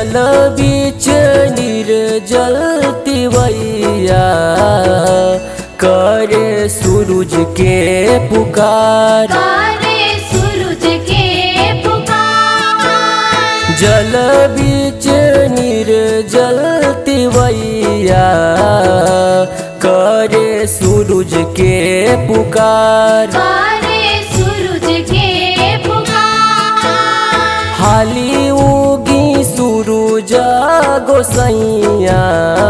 जल बीच निर्जल तिवैया करे सूरज के पुकार करे सूरज के पुकार जल बीच निर्जल तिवैया करे सूरज के पुकार करे सूरज के पुकार हाली उगी सूरज गोसैया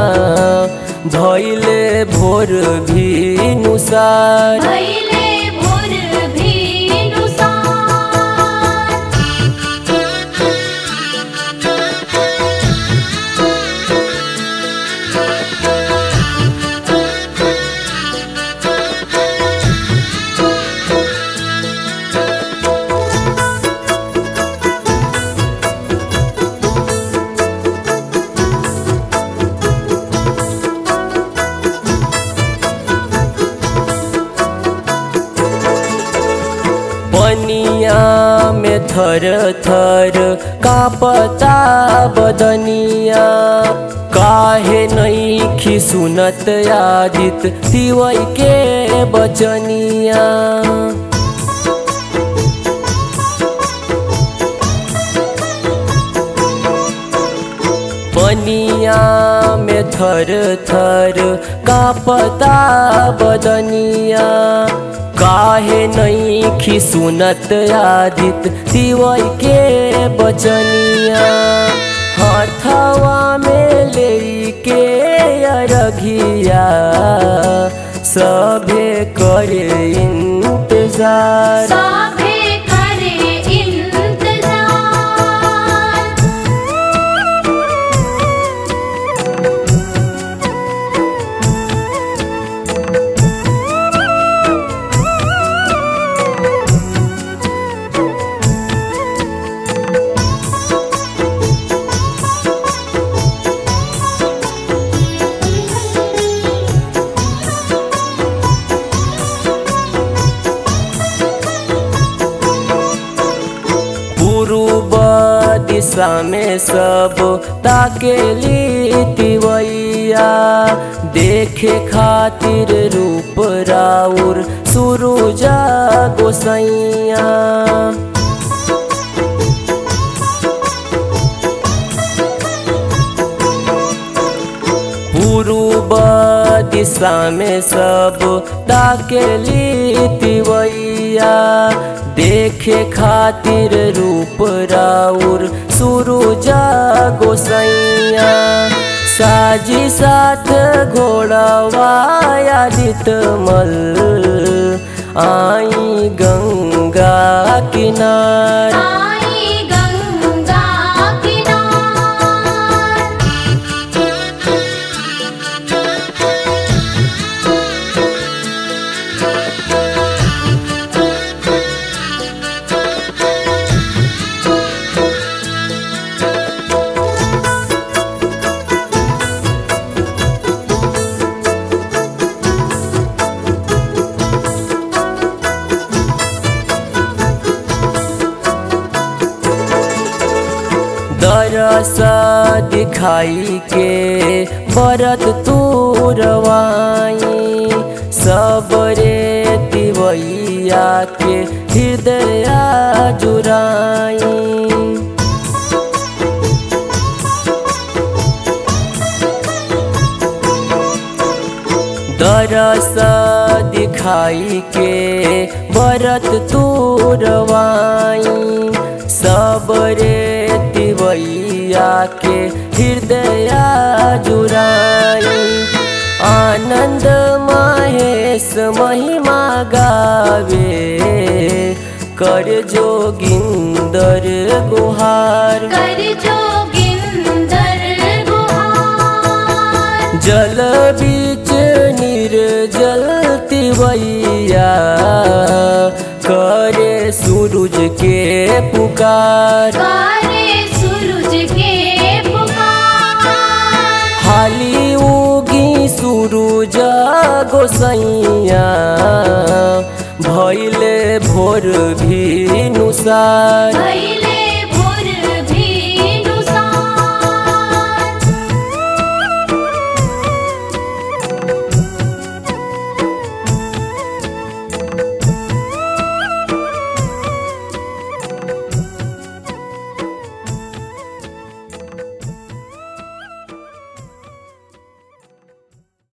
भैले भोर भी नुसार भैले भोर भी नुसार पनिया में थर थर कापता बदनिया काहे नहीं सुनत आदित तिवई के बचनिया पनिया में थर थर कापता बदनिया काहे नहीं सुनत आदित तिवई के बचनिया हथवा में लेके अरघिया सभे करे इंतजार साभे करे इंतजार पूर्व दिशा में सब ताकेली तिवैया देखे खातिर रूप राउर सुरुजा गोसैया पूर्व दिशा में सब ताकेली तिवैया देखे खातिर रूप राउर सुरुजा गोसैया साजी साथ घोड़ावाया मल आई गंगा किनार आई गंगा किनार दरस दिखाई के बरत तुरवाई सबरे तिवैया के हृदय जुराई दरस दिखाई के बरत तुरवाई सबरे तिवैया के हृदय जुराई आनंद महेश महिमा गावे कर जोगिंदर गुहार कर जोगिंदर गुहार जल बीच निर्जल तिवैया करे सूरज के पुकार करे सूरज के पुकार हाली उगी सूरज गोसैया भैले भोर भी नुसार भैले